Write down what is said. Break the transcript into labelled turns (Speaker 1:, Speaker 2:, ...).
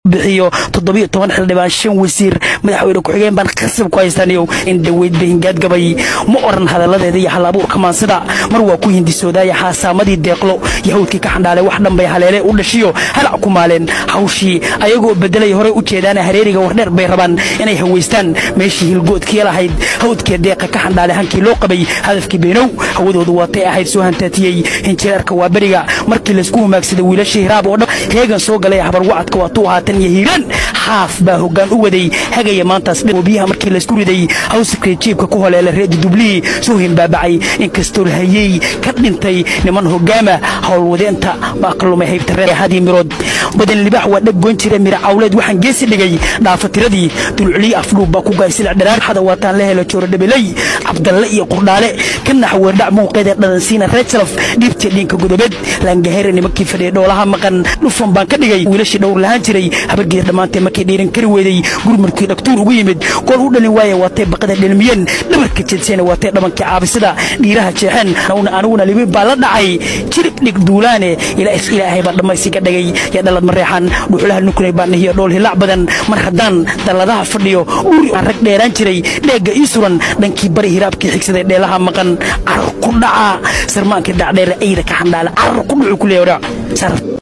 Speaker 1: bixiyo toddobiyo toban xildhibaan shan wasiir madaxweyne ku-xigeen baan khasab ku haystaniyow in dhaweyd bahingaad gabay ma oran hadalladeeda iyo hal abuurka maansida mar waa ku hindisoodaaya xaasaamadii deeqlo yahawdkii ka xandhaale wax dhanbay haleele u dhashiyo halac ku maaleen hawshii ayagoo bedelay horey u jeedaana hareeriga wardheer bay rabaan inay hawaystaan meeshii hilgoodkii lahayd hawdkee deeqa ka xandhaale hankii loo qabay hadafkii beenow hawadoodu waatay ahayd soo hantaatiyey hinjireerka waa beriga markii laysku humaagsaday wiilashii hiraab oo dhan heegan soo galay habar wacadka waatuu ahaatan iyo hiiraan xaaf baa hoggaan u waday hagaya maantaas biyaha markii laysku riday hawsakee jiibka ku holeela reedi dublihii soo himbaabacay inkastoo hayey ka dhintay niman hogaama howlwadeenta baa ka lumay haybta reer hadii mirood badan libaax waa dheg goyn jira mira cawleed waxaan geesi dhigay dhaafatiradii dulculiye afdhuub baa ku gaay silic dharaar xada waataan la helo jooro dhabeley cabdalle iyo qurdhaale ka naxweerdhac muuqeedee dhadansiina reejalaf dhiibtii dhiinka godobeed laangahayra nimankii fadhiya dhoolaha maqan dhufan baan ka dhigay wiilashii dhowr lahaan jiray habargeeda dhammaantee markay dhiiran kari weeday gurmarkii dhaktuur ugu yimid gool u dhalin waaya waatay baqada dhelmiyeen dhabarka jeedseena waatay dhabankii caabisada dhiiraha jeexeen aniguna libin baa la dhacay jirib dhig duulaane ilaahay baa dhammaysiga dhagay yaa dhalad mareexan dhuxulaha nukunay baan nahiyo dhool hilaac badan mar haddaan dalladaha fadhiyo uri aan rag dheeraan jiray dheegga ii suran dhankii bari hiraabkii xigsaday dheelaha maqan carar ku dhaca sarmaankii dhacdheere ayda ka xandhaala carar ku dhucu ku leeya